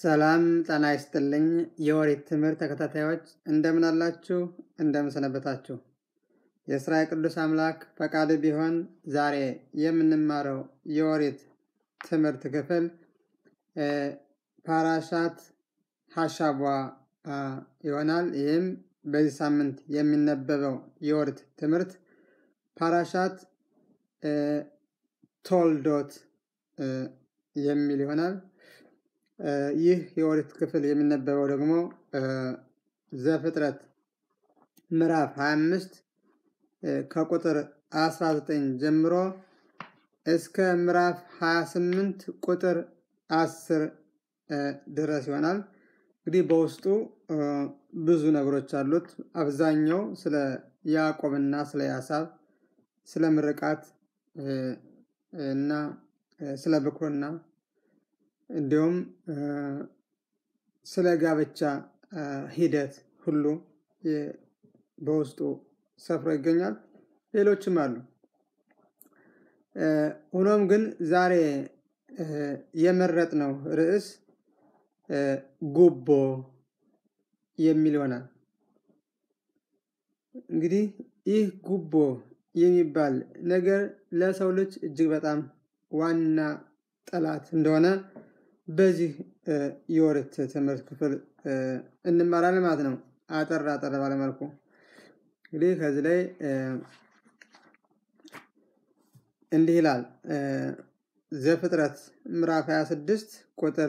ሰላም ጤና ይስጥልኝ የኦሪት ትምህርት ተከታታዮች እንደምን አላችሁ? እንደምን ሰነበታችሁ? የእስራኤል ቅዱስ አምላክ ፈቃድ ቢሆን ዛሬ የምንማረው የኦሪት ትምህርት ክፍል ፓራሻት ሀሻቧ ይሆናል። ይህም በዚህ ሳምንት የሚነበበው የኦሪት ትምህርት ፓራሻት ቶልዶት የሚል ይሆናል። ይህ የኦሪት ክፍል የሚነበበው ደግሞ ዘፍጥረት ምዕራፍ 25 ከቁጥር 19 ጀምሮ እስከ ምዕራፍ 28 ቁጥር 10 ድረስ ይሆናል። እንግዲህ በውስጡ ብዙ ነገሮች አሉት። አብዛኛው ስለ ያዕቆብና ስለ ያሳብ፣ ስለ ምርቃት እና ስለ ብኩርና እንዲሁም ስለ ጋብቻ ሂደት ሁሉ በውስጡ ሰፍሮ ይገኛል። ሌሎችም አሉ። ሆኖም ግን ዛሬ የመረጥነው ርዕስ ጉቦ የሚል ይሆናል። እንግዲህ ይህ ጉቦ የሚባል ነገር ለሰው ልጅ እጅግ በጣም ዋና ጠላት እንደሆነ በዚህ የኦሪት ትምህርት ክፍል እንማራለን ማለት ነው። አጠር አጠር ባለመልኩ እንግዲህ ከዚህ ላይ እንዲህ ይላል ዘፍጥረት ምዕራፍ 26 ቁጥር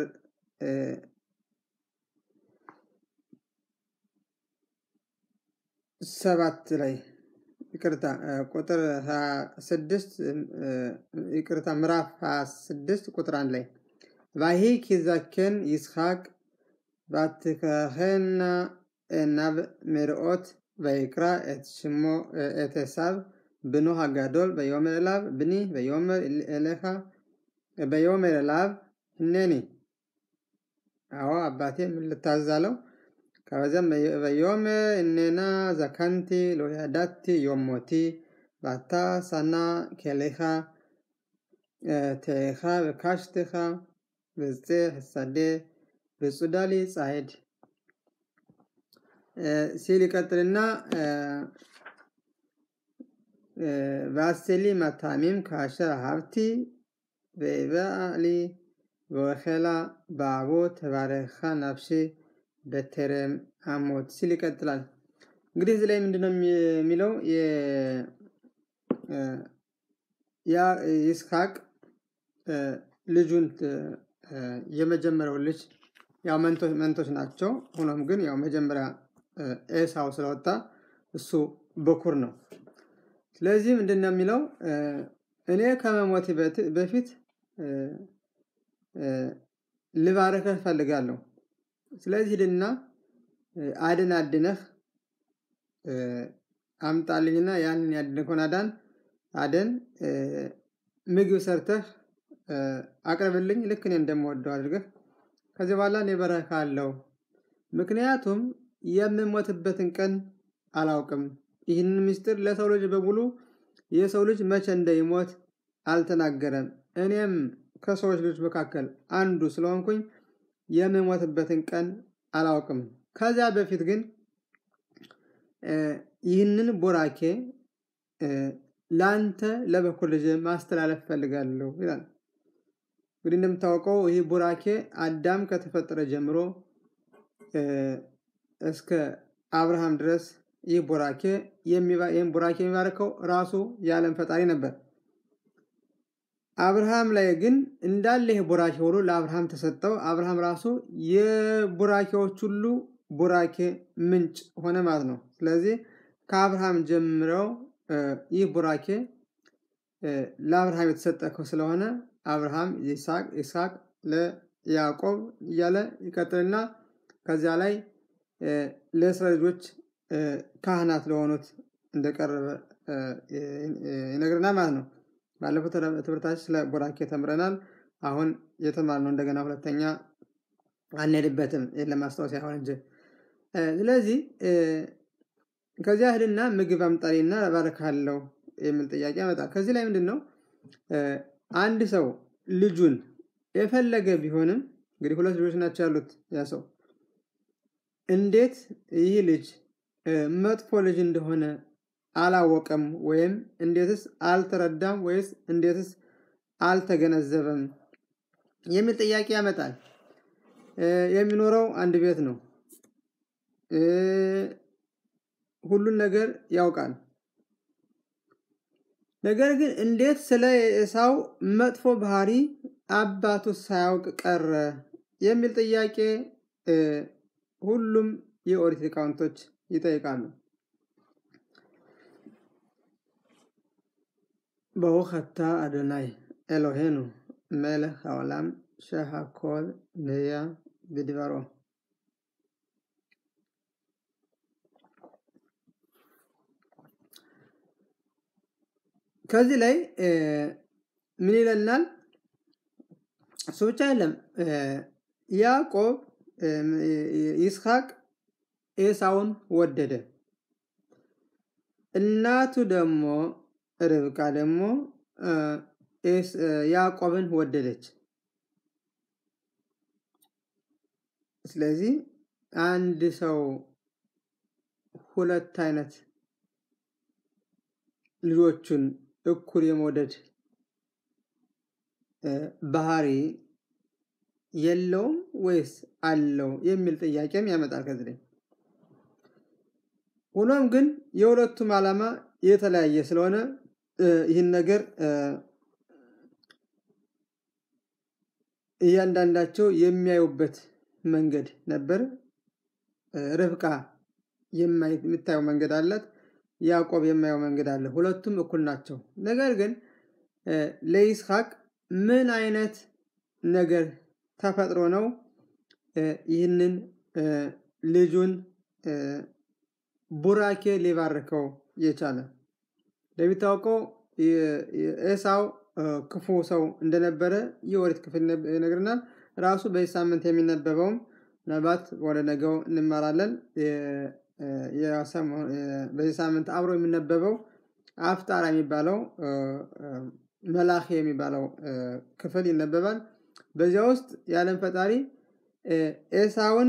ሰባት ላይ ይቅርታ ቁጥር 26 ይቅርታ ምዕራፍ 26 ቁጥር አንድ ላይ ቫሂ ኪዛኬን ይስሐቅ ባትከኸና ናብ መርኦት ויקרא את שמו את עשיו בנו הגדול ויאמר אליו בני ויאמר אליך ויאמר אליו הנני አዎ አባቴ ምን ልታዘዝ አለው ከበዚያም ויאמר הננה זקנתי לא ידעתי יום מותי ואתה שנא כליך תאך וקשתך በጽሕ ሰዴ በጹዳሊ ጻሄድ ሲል ይቀጥልና ואסלי מטעמים כאשר אהבתי והביאה לי ואוכלה בעבור תברכך נפשי በተረም አሞት ሲል ይቀጥላል። እንግዲህ እዚህ ላይ ምንድነው የሚለው ይስሐቅ ልጁን የመጀመሪያው ልጅ ያው መንቶች ናቸው። ሆኖም ግን ያው መጀመሪያ ኤሳው ስለወጣ እሱ በኩር ነው። ስለዚህ ምንድን ነው የሚለው እኔ ከመሞቴ በፊት ልባረከህ እፈልጋለሁ። ስለዚህ ሂድና አድን አድነህ አምጣልኝና ያንን ያድንከውን አዳን አደን ምግብ ሰርተህ አቅርብልኝ ልክ እኔ እንደምወደው አድርገህ ከዚህ በኋላ እኔ በረካ አለው። ምክንያቱም የምሞትበትን ቀን አላውቅም። ይህንን ምስጢር ለሰው ልጅ በሙሉ የሰው ልጅ መቼ እንደይሞት አልተናገረም። እኔም ከሰዎች ልጆች መካከል አንዱ ስለሆንኩኝ የምሞትበትን ቀን አላውቅም። ከዚያ በፊት ግን ይህንን ቦራኬ ለአንተ ለበኩር ልጅ ማስተላለፍ ፈልጋለሁ ይላል። እንግዲህ እንደምታውቀው ይህ ቡራኬ አዳም ከተፈጠረ ጀምሮ እስከ አብርሃም ድረስ ይህ ቡራኬ ይህም ቡራኬ የሚባርከው ራሱ የዓለም ፈጣሪ ነበር። አብርሃም ላይ ግን እንዳለ ይህ ቡራኬ ሁሉ ለአብርሃም ተሰጠው። አብርሃም ራሱ የቡራኬዎች ሁሉ ቡራኬ ምንጭ ሆነ ማለት ነው። ስለዚህ ከአብርሃም ጀምረው ይህ ቡራኬ ለአብርሃም የተሰጠ ስለሆነ አብርሃም ይስሐቅ ለያዕቆብ እያለ ይቀጥልና ከዚያ ላይ ለእስራኤል ልጆች ካህናት ለሆኑት እንደቀረበ ይነግረናል ማለት ነው። ባለፈው ትምህርታችን ስለ ቡራኬ ተምረናል። አሁን የተማርነው እንደገና ሁለተኛ አንሄድበትም ለማስታወስ ያሆን እንጂ። ስለዚህ ከዚያ ሂድና ምግብ አምጣልኝና እባርክሃለሁ የሚል ጥያቄ ያመጣል። ከዚህ ላይ ምንድን ነው አንድ ሰው ልጁን የፈለገ ቢሆንም እንግዲህ ሁለት ልጆች ናቸው ያሉት ያ ሰው እንዴት ይህ ልጅ መጥፎ ልጅ እንደሆነ አላወቀም ወይም እንዴትስ አልተረዳም ወይስ እንዴትስ አልተገነዘበም የሚል ጥያቄ ያመጣል። የሚኖረው አንድ ቤት ነው። ሁሉን ነገር ያውቃል። ነገር ግን እንዴት ስለ ኤሳው መጥፎ ባህሪ አባቱ ሳያውቅ ቀረ የሚል ጥያቄ ሁሉም የኦሪት ሊቃውንቶች ይጠይቃሉ። ברוך אתה אדוני אלוהינו מלך העולם שהכל נהיה בדברו. ከዚህ ላይ ምን ይለናል? እሱ ብቻ አይደለም። ያዕቆብ ይስሐቅ ኤሳውን ወደደ። እናቱ ደግሞ ርብቃ ደግሞ ያዕቆብን ወደደች። ስለዚህ አንድ ሰው ሁለት አይነት ልጆቹን እኩል የመውደድ ባህሪ የለውም ወይስ አለው የሚል ጥያቄም ያመጣል ከዚህ ላይ። ሆኖም ግን የሁለቱም ዓላማ የተለያየ ስለሆነ ይህን ነገር እያንዳንዳቸው የሚያዩበት መንገድ ነበር። ርብቃ የምታየው መንገድ አላት፣ ያዕቆብ የማየው መንገድ አለ። ሁለቱም እኩል ናቸው። ነገር ግን ለይስሐቅ ምን አይነት ነገር ተፈጥሮ ነው ይህንን ልጁን ቡራኬ ሊባርከው የቻለ? እንደሚታወቀው ኤሳው ክፉ ሰው እንደነበረ የኦሪት ክፍል ይነግርናል። ራሱ በዚህ ሳምንት የሚነበበውም ምናልባት ወደ ነገው እንማራለን። በዚህ ሳምንት አብሮ የሚነበበው አፍጣራ የሚባለው መላክ የሚባለው ክፍል ይነበባል። በዚያ ውስጥ የዓለም ፈጣሪ ኤሳውን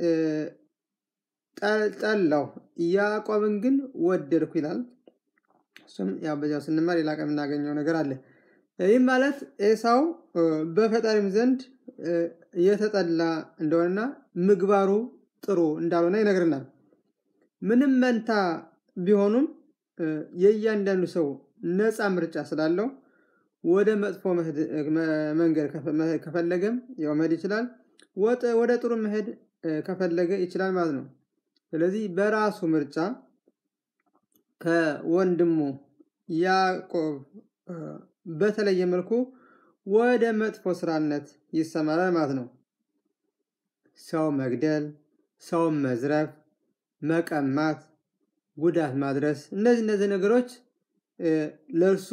ጠላው፣ ያዕቆብን ግን ወደድኩ ይላል። እሱም ያው በዚያው ስንማር ሌላ ቀን የምናገኘው ነገር አለ። ይህም ማለት ኤሳው በፈጣሪም ዘንድ የተጠላ እንደሆነና ምግባሩ ጥሩ እንዳልሆነ ይነግርናል። ምንም መንታ ቢሆኑም የእያንዳንዱ ሰው ነፃ ምርጫ ስላለው ወደ መጥፎ መንገድ ከፈለገም ያው መሄድ ይችላል፣ ወደ ጥሩ መሄድ ከፈለገ ይችላል ማለት ነው። ስለዚህ በራሱ ምርጫ ከወንድሙ ያዕቆብ በተለየ መልኩ ወደ መጥፎ ስራነት ይሰማራል ማለት ነው። ሰው መግደል፣ ሰው መዝረፍ፣ መቀማት፣ ጉዳት ማድረስ እነዚህ እነዚህ ነገሮች ለእርሱ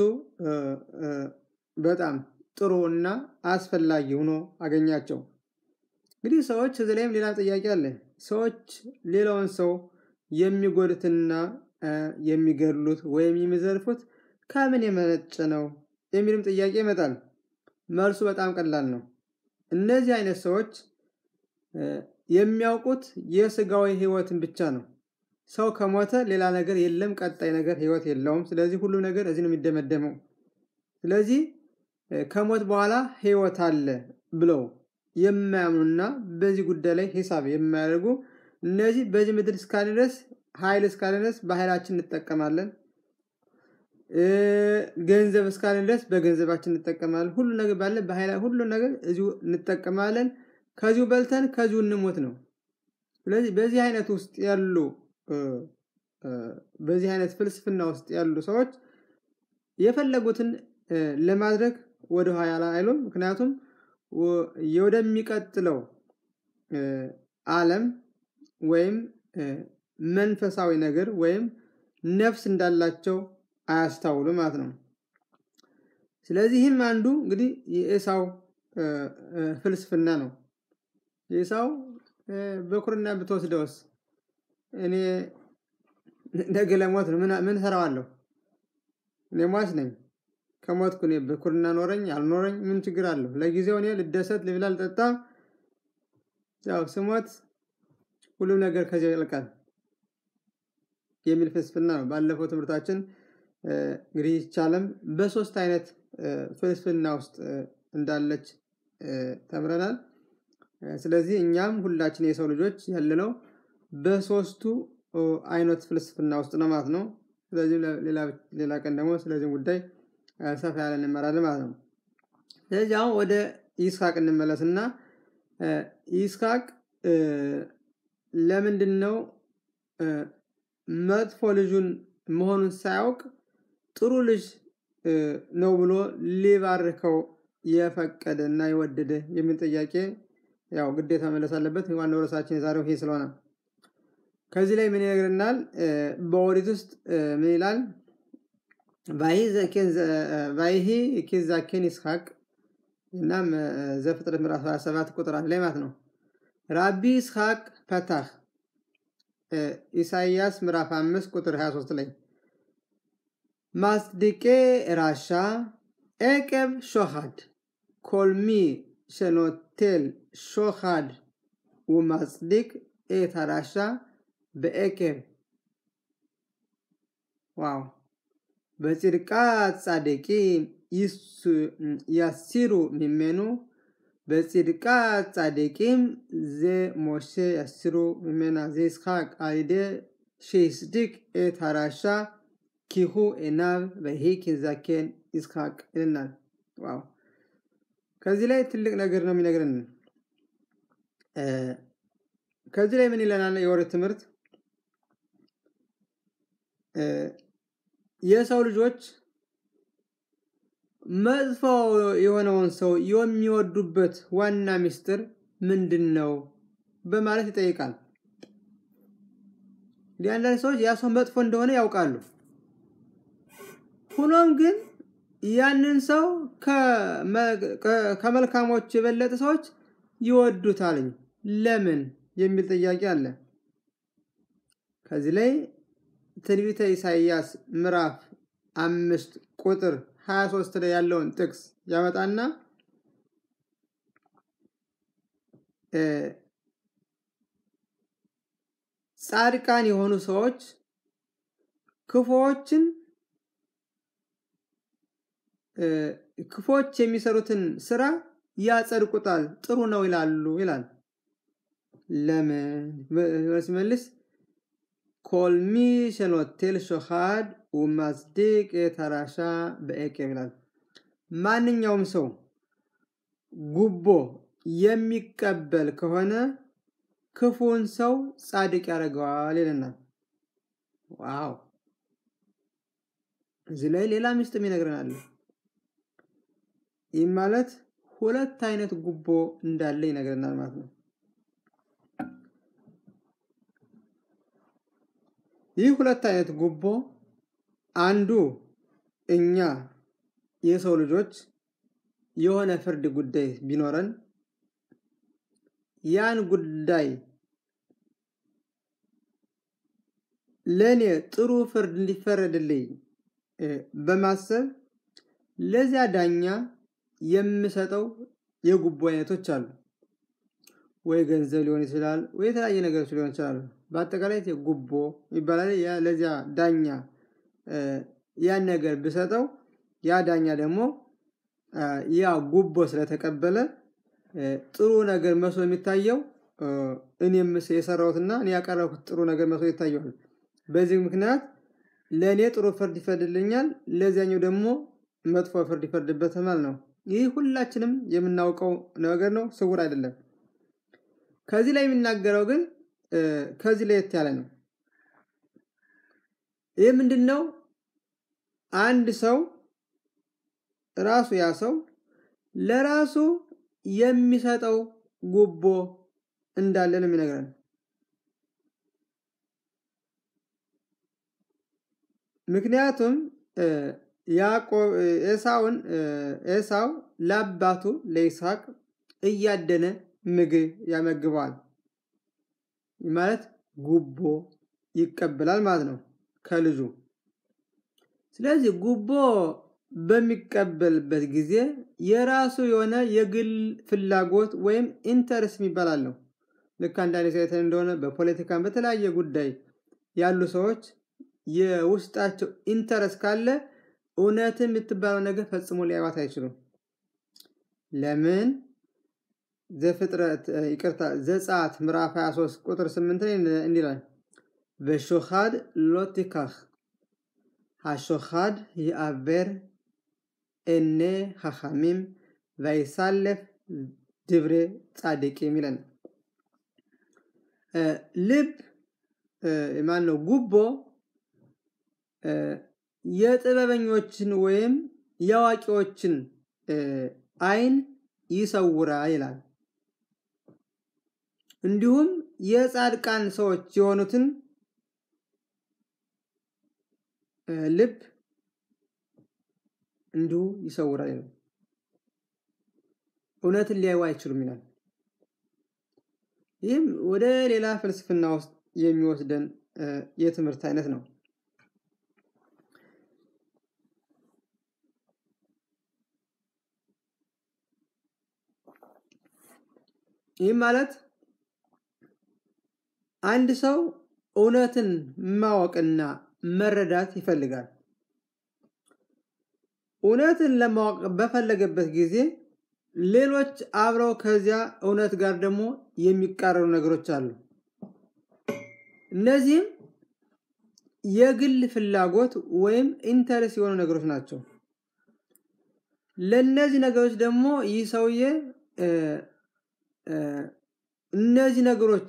በጣም ጥሩ እና አስፈላጊ ሆኖ አገኛቸው። እንግዲህ ሰዎች እዚህ ላይም ሌላ ጥያቄ አለ። ሰዎች ሌላውን ሰው የሚጎዱትና የሚገድሉት ወይም የሚዘርፉት ከምን የመነጨ ነው የሚልም ጥያቄ ይመጣል። መልሱ በጣም ቀላል ነው። እነዚህ አይነት ሰዎች የሚያውቁት የስጋዊ ህይወትን ብቻ ነው። ሰው ከሞተ ሌላ ነገር የለም፣ ቀጣይ ነገር ህይወት የለውም። ስለዚህ ሁሉም ነገር እዚህ ነው የሚደመደመው። ስለዚህ ከሞት በኋላ ህይወት አለ ብለው የማያምኑና በዚህ ጉዳይ ላይ ሂሳብ የማያደርጉ እነዚህ በዚህ ምድር እስካለ ድረስ ኃይል እስካለ ድረስ በኃይላችን እንጠቀማለን። ገንዘብ እስካለ ድረስ በገንዘባችን እንጠቀማለን። ሁሉ ነገር ባለ በኃይላ ሁሉ ነገር እዚሁ እንጠቀማለን። ከዚሁ በልተን ከዚሁ እንሞት ነው። ስለዚህ በዚህ አይነት ውስጥ ያሉ በዚህ አይነት ፍልስፍና ውስጥ ያሉ ሰዎች የፈለጉትን ለማድረግ ወደ ኋላ አይሉም። ምክንያቱም ወደሚቀጥለው ዓለም ወይም መንፈሳዊ ነገር ወይም ነፍስ እንዳላቸው አያስታውሉ ማለት ነው። ስለዚህም አንዱ እንግዲህ የኤሳው ፍልስፍና ነው። ኤሳው በኩርና ብትወስደውስ እኔ ነገ ለሞት ነው፣ ምን ሰራዋለሁ? እኔ ሟች ነኝ። ከሞትኩ እኔ በኩርና ኖረኝ አልኖረኝ ምን ችግር አለው? ለጊዜው እኔ ልደሰት፣ ልብላ፣ ልጠጣ፣ ያው ስሞት ሁሉም ነገር ከዚያው ያልቃል የሚል ፍልስፍና ነው። ባለፈው ትምህርታችን እንግዲህ ይቻለም በሶስት አይነት ፍልስፍና ውስጥ እንዳለች ተምረናል። ስለዚህ እኛም ሁላችን የሰው ልጆች ያለነው በሶስቱ አይነት ፍልስፍና ውስጥ ነው ማለት ነው። ስለዚህ ሌላ ቀን ደግሞ ስለዚህ ጉዳይ ሰፋ ያለ እንመራለን ማለት ነው። ስለዚህ አሁን ወደ ይስሐቅ እንመለስና ይስሐቅ ለምንድን ነው መጥፎ ልጁን መሆኑን ሳያውቅ ጥሩ ልጅ ነው ብሎ ሊባርከው የፈቀደ እና የወደደ የሚል ጥያቄ ያው ግዴታ መለስ አለበት። ዋናው ርዕሳችን የዛሬው ይሄ ስለሆነ ከዚህ ላይ ምን ይነግረናል? በኦሪት ውስጥ ምን ይላል? ቫይሂ ኪዛኬን ይስሐቅ እናም ዘፍጥረት ምዕራፍ 27 ቁጥር አንድ ላይ ማለት ነው። ራቢ ይስሐቅ ፈታህ ኢሳይያስ ምዕራፍ 5 ቁጥር 23 ላይ ማስድቄ ራሻ ኤቀብ ሾሃድ ኮልሚ ሸኖቴል ሾሃድ ወማጽድቅ ኤታራሻ በኤኬብ ዋው በጽድቃት ጻድቂ ያሲሩ ሚሜኑ በጽድቃት ጻድቂም ዘ ሞሼ ያሲሩ ሚሜና ዘ ይስሐቅ አይደ ሼስድቅ ኤታራሻ ኪሁ ኤናብ በሂ ኪዛኬን ይስሐቅ ይልናል። ዋው ከዚህ ላይ ትልቅ ነገር ነው የሚነግረን። ከዚህ ላይ ምን ይለናል? የኦሪት ትምህርት የሰው ልጆች መጥፎ የሆነውን ሰው የሚወዱበት ዋና ምስጢር ምንድን ነው በማለት ይጠይቃል። እንዲህ አንዳንድ ሰዎች ያ ሰው መጥፎ እንደሆነ ያውቃሉ። ሆኖም ግን ያንን ሰው ከመልካሞች የበለጠ ሰዎች ይወዱታልኝ ለምን የሚል ጥያቄ አለ። ከዚህ ላይ ትንቢተ ኢሳይያስ ምዕራፍ አምስት ቁጥር 23 ላይ ያለውን ጥቅስ ያመጣና ጻድቃን የሆኑ ሰዎች ክፉዎችን ክፎች የሚሰሩትን ስራ ያጸድቁታል፣ ጥሩ ነው ይላሉ ይላል። ለምን ሲመልስ ኮልሚ ሸኖቴል ሾሃድ ወማጽድቅ የተራሻ በኤቄብ ይላል። ማንኛውም ሰው ጉቦ የሚቀበል ከሆነ ክፉን ሰው ጻድቅ ያደርገዋል ይለናል። ዋው! እዚህ ላይ ሌላ ምስጥም ይነግረናል። ይህ ማለት ሁለት አይነት ጉቦ እንዳለ ይነግረናል ማለት ነው። ይህ ሁለት አይነት ጉቦ አንዱ እኛ የሰው ልጆች የሆነ ፍርድ ጉዳይ ቢኖረን ያን ጉዳይ ለእኔ ጥሩ ፍርድ እንዲፈረድልኝ በማሰብ ለዚያ ዳኛ የምሰጠው የጉቦ አይነቶች አሉ። ወይ ገንዘብ ሊሆን ይችላል፣ ወይ የተለያየ ነገሮች ሊሆን ይችላሉ። በአጠቃላይ ጉቦ ይባላል። ለዚያ ዳኛ ያን ነገር ብሰጠው ያ ዳኛ ደግሞ ያ ጉቦ ስለተቀበለ ጥሩ ነገር መስሎ የሚታየው እኔም የሰራሁትና እኔ ያቀረብኩት ጥሩ ነገር መስሎ ይታየዋል። በዚህ ምክንያት ለእኔ ጥሩ ፍርድ ይፈርድልኛል፣ ለዚያኛው ደግሞ መጥፎ ፍርድ ይፈርድበታል ማለት ነው። ይህ ሁላችንም የምናውቀው ነገር ነው፣ ስውር አይደለም። ከዚህ ላይ የሚናገረው ግን ከዚህ ለየት ያለ ነው። ይህ ምንድን ነው? አንድ ሰው ራሱ ያ ሰው ለራሱ የሚሰጠው ጉቦ እንዳለ ነው የሚነግረን። ምክንያቱም ያዕቆብ ኤሳውን ኤሳው ለአባቱ ለይስሐቅ እያደነ ምግብ ያመግበዋል ማለት ጉቦ ይቀበላል ማለት ነው ከልጁ። ስለዚህ ጉቦ በሚቀበልበት ጊዜ የራሱ የሆነ የግል ፍላጎት ወይም ኢንተረስት የሚባል አለው። ልክ አንዳንድ ሴትን እንደሆነ በፖለቲካን በተለያየ ጉዳይ ያሉ ሰዎች የውስጣቸው ኢንተረስ ካለ እውነትን የምትባለው ነገር ፈጽሞ ሊያዩት አይችሉም። ለምን? ዘፍጥረት ይቅርታ ዘጸአት ምዕራፍ 23 ቁጥር 8 ላይ እንዲላል በሾኻድ ሎቲካህ ሃሾኻድ ይአበር እኔ ሐኻሚም ቫይሳለፍ ድብሬ ጻድቂም ይለን። ልብ ማን ነው? ጉቦ የጥበበኞችን ወይም የአዋቂዎችን አይን ይሰውራ ይላል። እንዲሁም የጻድቃን ሰዎች የሆኑትን ልብ እንዲሁ ይሰውራል ይላል። እውነትን ሊያዩ አይችሉም ይላል። ይህም ወደ ሌላ ፍልስፍና ውስጥ የሚወስደን የትምህርት አይነት ነው። ይህም ማለት አንድ ሰው እውነትን ማወቅና መረዳት ይፈልጋል። እውነትን ለማወቅ በፈለገበት ጊዜ ሌሎች አብረው ከዚያ እውነት ጋር ደግሞ የሚቃረኑ ነገሮች አሉ። እነዚህም የግል ፍላጎት ወይም ኢንተረስ የሆኑ ነገሮች ናቸው። ለእነዚህ ነገሮች ደግሞ ይህ ሰውዬ እነዚህ ነገሮች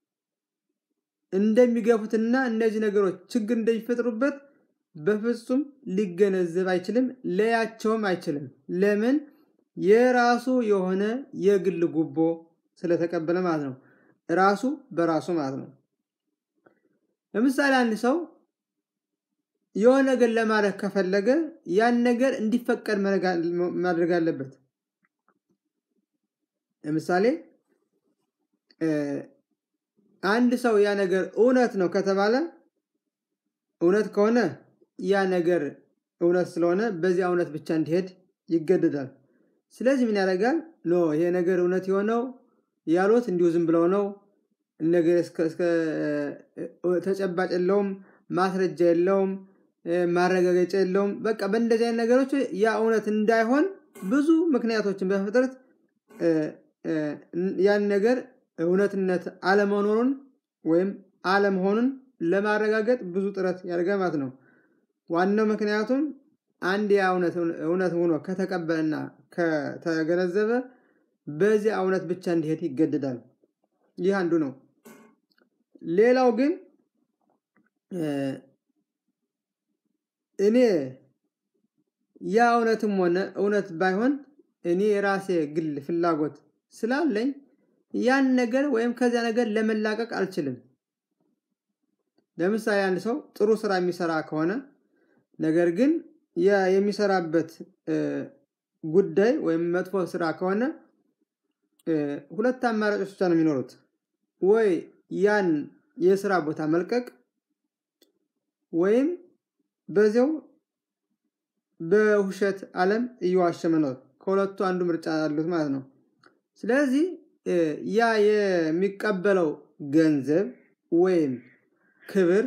እንደሚገፉትና እነዚህ ነገሮች ችግር እንደሚፈጥሩበት በፍጹም ሊገነዘብ አይችልም፣ ለያቸውም አይችልም። ለምን? የራሱ የሆነ የግል ጉቦ ስለተቀበለ ማለት ነው። ራሱ በራሱ ማለት ነው። ለምሳሌ አንድ ሰው የሆነ ነገር ለማድረግ ከፈለገ ያን ነገር እንዲፈቀድ ማድረግ አለበት። ለምሳሌ አንድ ሰው ያ ነገር እውነት ነው ከተባለ እውነት ከሆነ ያ ነገር እውነት ስለሆነ በዚያ እውነት ብቻ እንዲሄድ ይገደዳል። ስለዚህ ምን ያደርጋል? ኖ ይሄ ነገር እውነት የሆነው ያሉት እንዲሁ ዝም ብለው ነው፣ ነገር እስከ ተጨባጭ የለውም፣ ማስረጃ የለውም፣ ማረጋገጫ የለውም። በቃ በእንደዚህ አይነት ነገሮች ያ እውነት እንዳይሆን ብዙ ምክንያቶችን በመፍጠረት ያን ነገር እውነትነት አለመኖሩን ወይም አለመሆኑን ለማረጋገጥ ብዙ ጥረት ያደርጋል ማለት ነው። ዋናው ምክንያቱም አንድ ያ እውነት ሆኖ ከተቀበለና ከተገነዘበ በዚያ እውነት ብቻ እንዲሄድ ይገደዳል። ይህ አንዱ ነው። ሌላው ግን እኔ ያ እውነትም ሆነ እውነት ባይሆን እኔ የራሴ ግል ፍላጎት ስላለኝ ያን ነገር ወይም ከዚያ ነገር ለመላቀቅ አልችልም። ለምሳሌ አንድ ሰው ጥሩ ስራ የሚሰራ ከሆነ ነገር ግን የሚሰራበት ጉዳይ ወይም መጥፎ ስራ ከሆነ ሁለት አማራጮች ብቻ ነው የሚኖሩት። ወይ ያን የስራ ቦታ መልቀቅ ወይም በዚያው በውሸት ዓለም እየዋሸ መኖር። ከሁለቱ አንዱ ምርጫ ያሉት ማለት ነው። ስለዚህ ያ የሚቀበለው ገንዘብ ወይም ክብር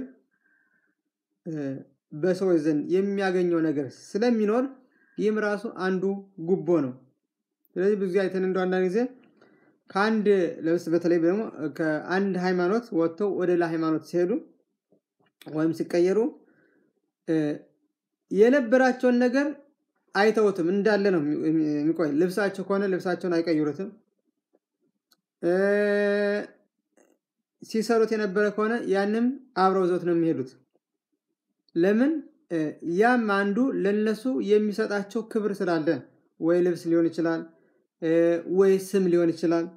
በሰዎች ዘንድ የሚያገኘው ነገር ስለሚኖር ይህም ራሱ አንዱ ጉቦ ነው። ስለዚህ ብዙ ጊዜ አይተን እንደው አንዳንድ ጊዜ ከአንድ ለምስ በተለይ ደግሞ ከአንድ ሃይማኖት ወጥተው ወደ ሌላ ሃይማኖት ሲሄዱ ወይም ሲቀየሩ የነበራቸውን ነገር አይተውትም እንዳለ ነው የሚቆይ። ልብሳቸው ከሆነ ልብሳቸውን አይቀይሩትም። ሲሰሩት የነበረ ከሆነ ያንም አብረው ዘውት ነው የሚሄዱት። ለምን? ያም አንዱ ለነሱ የሚሰጣቸው ክብር ስላለ ወይ ልብስ ሊሆን ይችላል፣ ወይ ስም ሊሆን ይችላል፣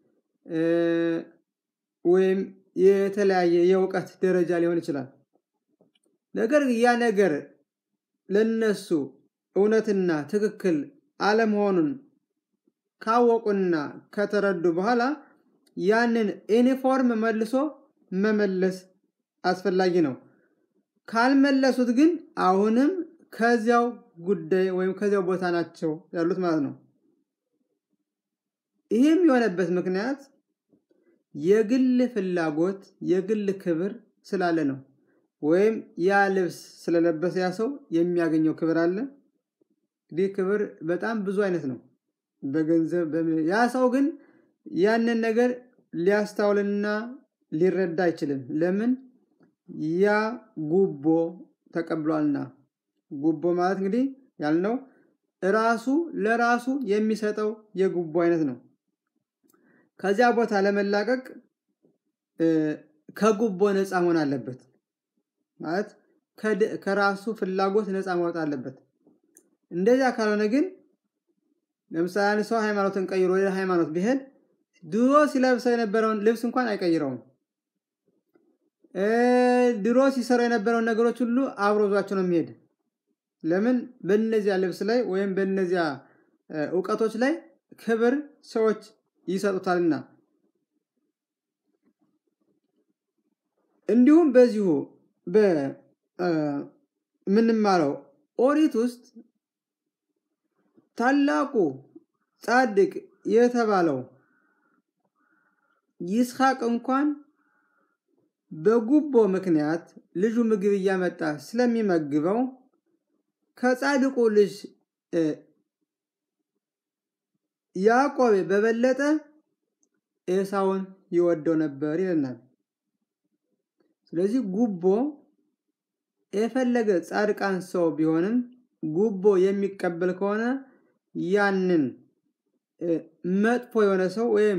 ወይም የተለያየ የእውቀት ደረጃ ሊሆን ይችላል። ነገር ግን ያ ነገር ለነሱ እውነትና ትክክል አለመሆኑን ካወቁና ከተረዱ በኋላ ያንን ዩኒፎርም መልሶ መመለስ አስፈላጊ ነው። ካልመለሱት ግን አሁንም ከዚያው ጉዳይ ወይም ከዚያው ቦታ ናቸው ያሉት ማለት ነው። ይህም የሆነበት ምክንያት የግል ፍላጎት የግል ክብር ስላለ ነው። ወይም ያ ልብስ ስለለበሰ ያ ሰው የሚያገኘው ክብር አለ። እንግዲህ ክብር በጣም ብዙ አይነት ነው። በገንዘብ ያ ሰው ግን ያንን ነገር ሊያስታውልና ሊረዳ አይችልም። ለምን? ያ ጉቦ ተቀብሏልና። ጉቦ ማለት እንግዲህ ያልነው ራሱ ለራሱ የሚሰጠው የጉቦ አይነት ነው። ከዚያ ቦታ ለመላቀቅ ከጉቦ ነፃ መሆን አለበት። ማለት ከራሱ ፍላጎት ነፃ ማውጣት አለበት። እንደዚያ ካልሆነ ግን ለምሳሌ አንድ ሰው ሃይማኖትን ቀይሮ ወደ ሃይማኖት ቢሄድ ድሮ ሲለብሰው የነበረውን ልብስ እንኳን አይቀይረውም። ድሮ ሲሰራው የነበረውን ነገሮች ሁሉ አብሮ ዟቸው ነው የሚሄድ። ለምን? በእነዚያ ልብስ ላይ ወይም በእነዚያ እውቀቶች ላይ ክብር ሰዎች ይሰጡታልና። እንዲሁም በዚሁ በምንማረው ኦሪት ውስጥ ታላቁ ጻድቅ የተባለው ይስሐቅ እንኳን በጉቦ ምክንያት ልጁ ምግብ እያመጣ ስለሚመግበው ከጻድቁ ልጅ ያዕቆብ በበለጠ ኤሳውን ይወደው ነበር ይለናል። ስለዚህ ጉቦ የፈለገ ጻድቃን ሰው ቢሆንም ጉቦ የሚቀበል ከሆነ ያንን መጥፎ የሆነ ሰው ወይም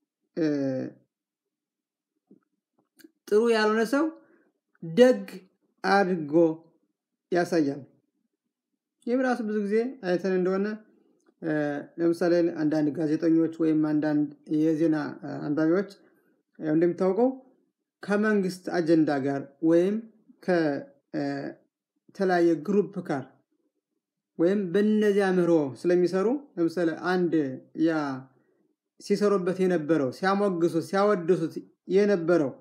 ጥሩ ያልሆነ ሰው ደግ አድርጎ ያሳያል። ይህም ራሱ ብዙ ጊዜ አይተን እንደሆነ ለምሳሌ አንዳንድ ጋዜጠኞች ወይም አንዳንድ የዜና አንባቢዎች እንደሚታወቀው ከመንግስት አጀንዳ ጋር ወይም ከተለያየ ግሩፕ ጋር ወይም በነዚያ ምህሮ ስለሚሰሩ ለምሳሌ አንድ ያ ሲሰሩበት የነበረው ሲያሞግሱት ሲያወድሱት የነበረው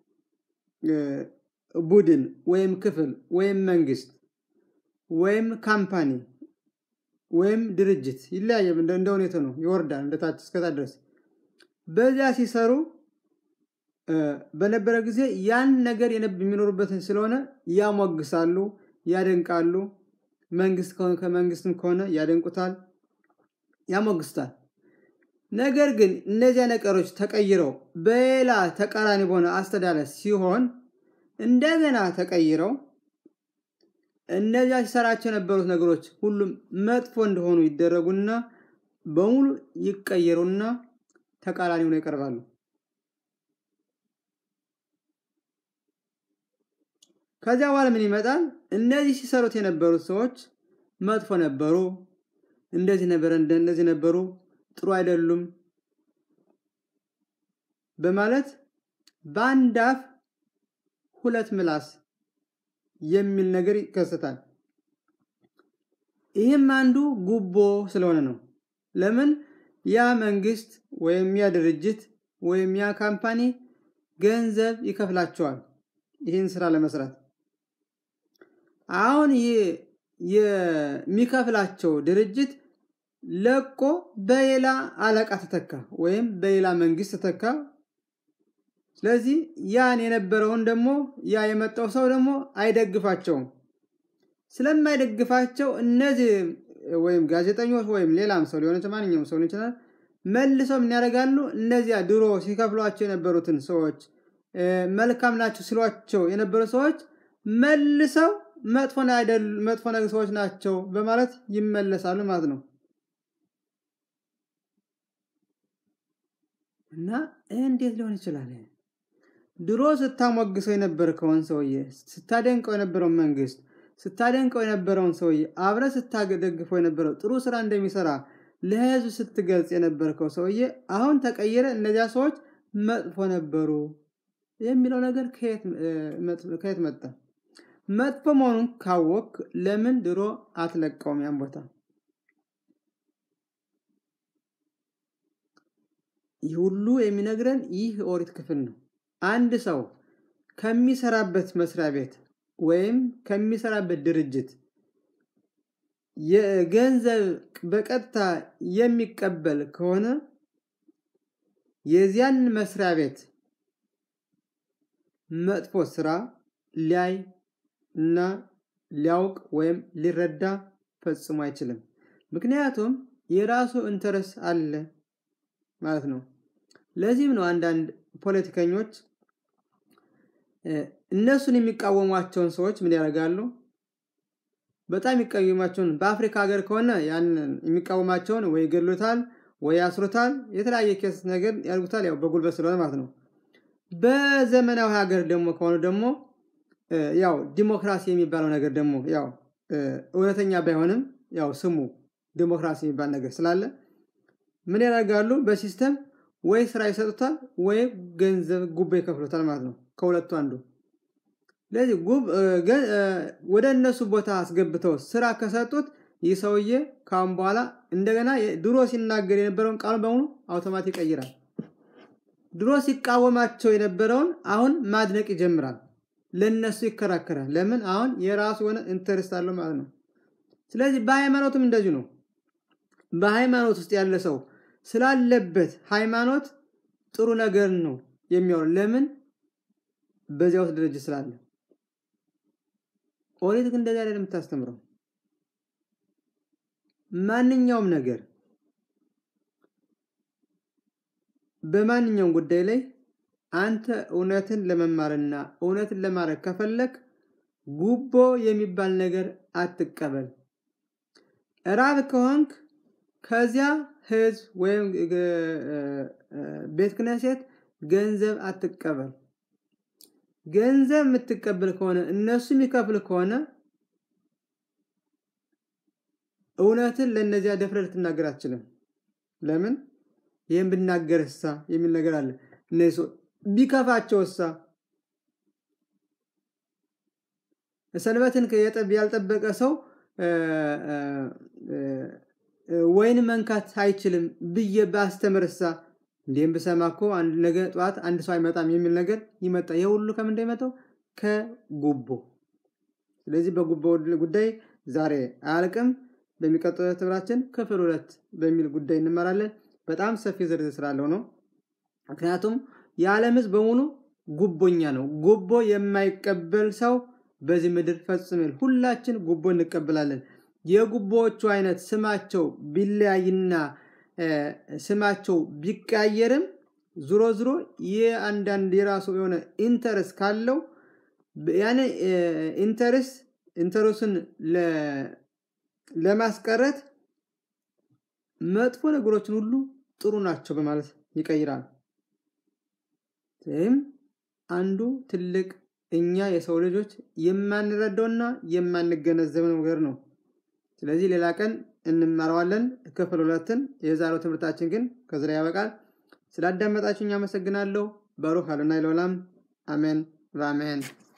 ቡድን ወይም ክፍል ወይም መንግስት ወይም ካምፓኒ ወይም ድርጅት ይለያየ እንደ ሁኔታ ነው፣ ይወርዳል እንደታች እስከታ ድረስ። በዚያ ሲሰሩ በነበረ ጊዜ ያን ነገር የሚኖሩበትን ስለሆነ ያሞግሳሉ፣ ያደንቃሉ። መንግስት ከሆነ ከመንግስትም ከሆነ ያደንቁታል፣ ያሞግስታል። ነገር ግን እነዚያ ነገሮች ተቀይረው በሌላ ተቃራኒ በሆነ አስተዳደር ሲሆን እንደገና ተቀይረው እነዚያ ሲሰራቸው የነበሩት ነገሮች ሁሉም መጥፎ እንደሆኑ ይደረጉና በሙሉ ይቀየሩና ተቃራኒ ሆነው ይቀርባሉ። ከዚያ በኋላ ምን ይመጣል? እነዚህ ሲሰሩት የነበሩት ሰዎች መጥፎ ነበሩ፣ እንደዚህ ነበረ፣ እንደዚህ ነበሩ፣ ጥሩ አይደሉም በማለት በአንድ አፍ ሁለት ምላስ የሚል ነገር ይከሰታል። ይህም አንዱ ጉቦ ስለሆነ ነው። ለምን ያ መንግስት ወይም ያ ድርጅት ወይም ያ ካምፓኒ ገንዘብ ይከፍላቸዋል ይህን ስራ ለመስራት። አሁን ይሄ የሚከፍላቸው ድርጅት ለቆ በሌላ አለቃ ተተካ ወይም በሌላ መንግስት ተተካ። ስለዚህ ያን የነበረውን ደግሞ ያ የመጣው ሰው ደግሞ አይደግፋቸውም። ስለማይደግፋቸው እነዚህ ወይም ጋዜጠኞች ወይም ሌላም ሰው ሊሆን ይችላል፣ ማንኛውም ሰው ሊሆን ይችላል። መልሰው ምን ያደርጋሉ? እነዚያ ድሮ ሲከፍሏቸው የነበሩትን ሰዎች መልካም ናቸው ሲሏቸው የነበሩ ሰዎች መልሰው መጥፎ መጥፎ ሰዎች ናቸው በማለት ይመለሳሉ ማለት ነው። እና እንዴት ሊሆን ይችላል? ድሮ ስታሞግሰው የነበርከውን ሰውዬ ስታደንቀው የነበረውን መንግስት ስታደንቀው የነበረውን ሰውዬ አብረ ስታደግፈው የነበረው ጥሩ ስራ እንደሚሰራ ለህዝብ ስትገልጽ የነበርከው ሰውዬ አሁን ተቀየረ፣ እነዚያ ሰዎች መጥፎ ነበሩ የሚለው ነገር ከየት መጣ? መጥፎ መሆኑን ካወቅ ለምን ድሮ አትለቀውም ያን ቦታ? ይህ ሁሉ የሚነግረን ይህ ኦሪት ክፍል ነው። አንድ ሰው ከሚሰራበት መስሪያ ቤት ወይም ከሚሰራበት ድርጅት የገንዘብ በቀጥታ የሚቀበል ከሆነ የዚያን መስሪያ ቤት መጥፎ ስራ ሊያይ እና ሊያውቅ ወይም ሊረዳ ፈጽሞ አይችልም። ምክንያቱም የራሱ ኢንተረስ አለ ማለት ነው። ለዚህም ነው አንዳንድ ፖለቲከኞች እነሱን የሚቃወሟቸውን ሰዎች ምን ያደርጋሉ? በጣም የሚቃወሟቸውን በአፍሪካ ሀገር ከሆነ ያንን የሚቃወማቸውን ወይ ይገድሉታል ወይ ያስሩታል፣ የተለያየ ኬስ ነገር ያደርጉታል፣ ያው በጉልበት ስለሆነ ማለት ነው። በዘመናዊ ሀገር ደግሞ ከሆኑ ደግሞ ያው ዲሞክራሲ የሚባለው ነገር ደግሞ ያው እውነተኛ ባይሆንም ያው ስሙ ዲሞክራሲ የሚባል ነገር ስላለ ምን ያደርጋሉ? በሲስተም ወይ ስራ ይሰጡታል ወይ ገንዘብ ጉቦ ይከፍሉታል ማለት ነው። ከሁለቱ አንዱ። ስለዚህ ወደ እነሱ ቦታ አስገብተው ስራ ከሰጡት ይህ ሰውዬ ካሁን በኋላ እንደገና ድሮ ሲናገር የነበረውን ቃሉን በሙሉ አውቶማቲክ ይቀይራል። ድሮ ሲቃወማቸው የነበረውን አሁን ማድነቅ ይጀምራል። ለነሱ ይከራከራል። ለምን? አሁን የራሱ የሆነ ኢንተረስት አለው ማለት ነው። ስለዚህ በሃይማኖትም እንደዚሁ ነው። በሃይማኖት ውስጥ ያለ ሰው ስላለበት ሃይማኖት ጥሩ ነገር ነው የሚሆነው። ለምን? በዚያ ውስጥ ድርጅት ስላለ። ኦሪት ግን እንደዚህ አይደለም የምታስተምረው። ማንኛውም ነገር በማንኛውም ጉዳይ ላይ አንተ እውነትን ለመማርና እውነትን ለማድረግ ከፈለግ ጉቦ የሚባል ነገር አትቀበል። ራብ ከሆንክ ከዚያ ህዝብ ወይም ቤተ ክህነት ገንዘብ አትቀበል። ገንዘብ የምትቀበል ከሆነ እነሱ የሚከፍል ከሆነ እውነትን ለእነዚያ ደፍረ ልትናገር አትችልም። ለምን? ይህም ብናገር እሳ የሚል ነገር አለ። እነዚህ ሰው ቢከፋቸው እሳ ሰንበትን ያልጠበቀ ሰው ወይን መንካት አይችልም ብዬ ባስተምር እሳ እንዲህም ብሰማ እኮ አንድ ነገ ጠዋት አንድ ሰው አይመጣም የሚል ነገር ይመጣ። ይህ ሁሉ ከምን እንደሚመጣው ከጉቦ። ስለዚህ በጉቦ ጉዳይ ዛሬ አያልቅም። በሚቀጥለው ትምህርታችን ክፍል ሁለት በሚል ጉዳይ እንመራለን። በጣም ሰፊ ዝርዝር ስላለው ነው። ምክንያቱም የዓለም ሕዝብ በሙሉ ጉቦኛ ነው። ጉቦ የማይቀበል ሰው በዚህ ምድር ፈጽሞ ሁላችን ጉቦ እንቀበላለን። የጉቦዎቹ አይነት ስማቸው ቢለያይና ስማቸው ቢቀያየርም ዙሮ ዙሮ የአንዳንድ የራሱ የሆነ ኢንተረስ ካለው ያን ኢንተረስ ኢንተረሱን ለማስቀረት መጥፎ ነገሮችን ሁሉ ጥሩ ናቸው በማለት ይቀይራል። ይህም አንዱ ትልቅ እኛ የሰው ልጆች የማንረዳውና የማንገነዘብ ነገር ነው። ስለዚህ ሌላ ቀን እንማረዋለን ክፍል ሁለትን። የዛሬው ትምህርታችን ግን ከዚህ ላይ ያበቃል። ስላዳመጣችሁኝ አመሰግናለሁ። ባሩክ አዶናይ ለዓለም አሜን በአሜን